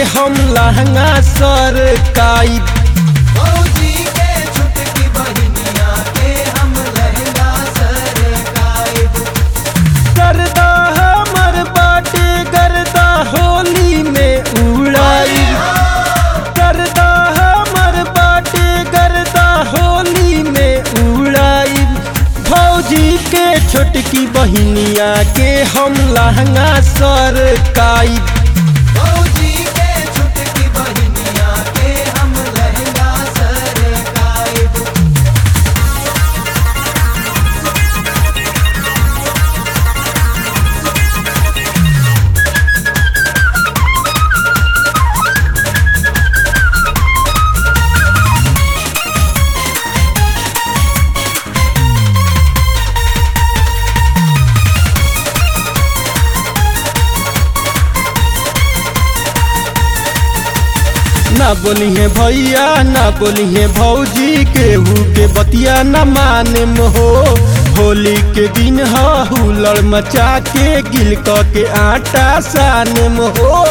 हम लहंगा सरकाई फौजी के छुटकी बहिनिया के हम लहंगा सरकाइब गर्दा हमर बाटे गर्दा होली में उड़ाई गर्दा हमर बाटे गर्दा होली में उड़ाई भौजी के छोटकी बहिनिया के हम लहंगा सरकाई फौजी के छुटकी बहिनिया के हम लहंगा सरकाइब ना बोली है भैया ना बोली है भौजी केहू के बतिया न माने हो होली के दिन ह हुलड़ मचा के गिल क के आटा साने हो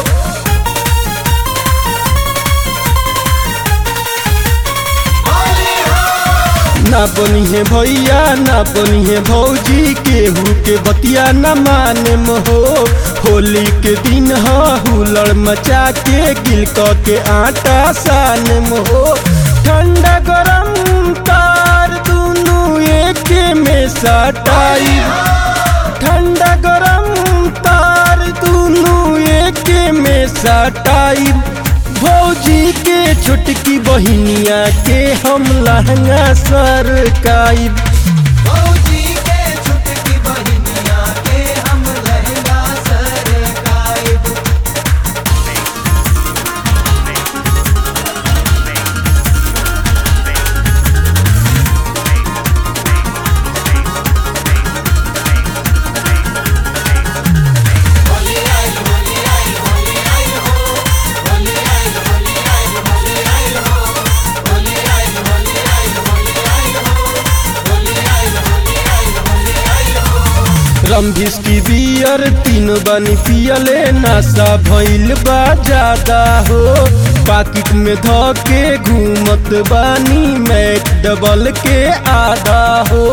ना बोली है भैया ना बोली है भौजी केहू के बतिया न माने हो होली के दिन ह हुलड़ मचा के गिल क के आटा साने हो ठंडा गरम तार दुनू एक में सटाई ठंडा गरम तार दुनू एक में सटाई भौजी के छोटकी बहिनिया के हम लहंगा सरकाई फौजी के छुटकी बहिनिया के हम लहंगा सरकाइब रमभिस की बियर तीन बनी पियले नशा भइल बा ज्यादा हो पाकिट में ध के घूमत बानी मैक डबल के आधा हो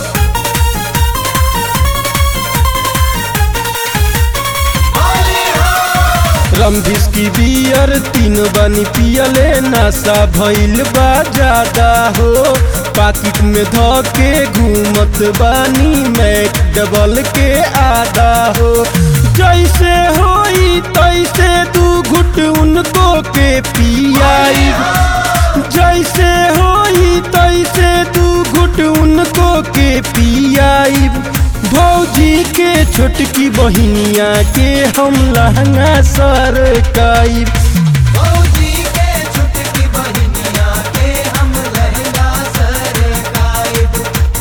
रमभिस की बियर तीन बनी पियले नशा भइल बा ज्यादा हो पाकिट में ध के घूमत बानी मैक डबल के आधा हो जैसे होई तैसे दू घुट उनको के पियाई जैसे होई तैसे दू घुट उनको के पियाई भौजी के छोटकी बहिनिया के हम लहंगा सरकाई फौजी के छुटकी बहिनिया के हम लहंगा सरकाइब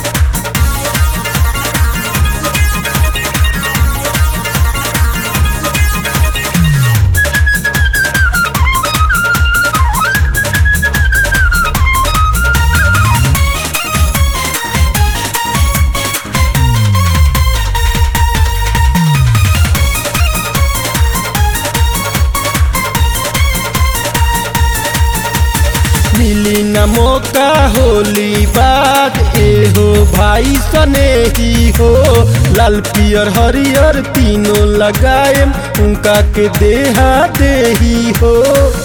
मिली न मौका होली बाद ए हो भाई सने ही हो लाल पियर हरियर तीनों लगाए उनका के देहा दे ही हो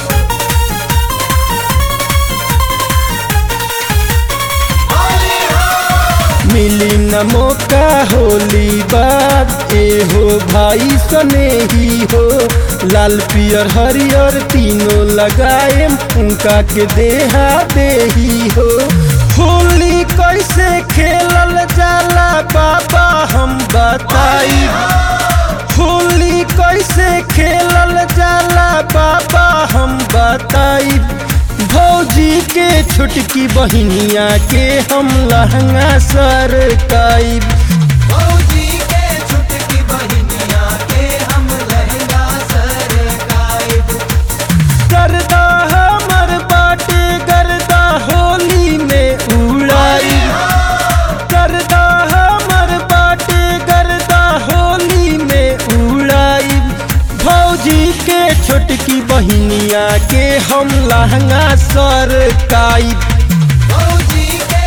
मिली न मौका होली बाद ए हो भाई सने ही हो लाल पियर हरियर तीनों लगाए उनका के देहा दे ही हो होली कैसे खेलल जाला बाबा हम बताई होली कैसे खेलल जाला बाबा हम बताई भौजी के छोटकी बहिनिया के हम लहंगा सरकाई फौजी के छुटकी बहिनिया के हम लहंगा सरकाइब गर्दा हमर बाटे गर्दा होली में उड़ाई गर्दा हमर बाटे गर्दा होली में उड़ाई भौजी के छोटकी बहिनी के हम लहंगा सर काई भौजी के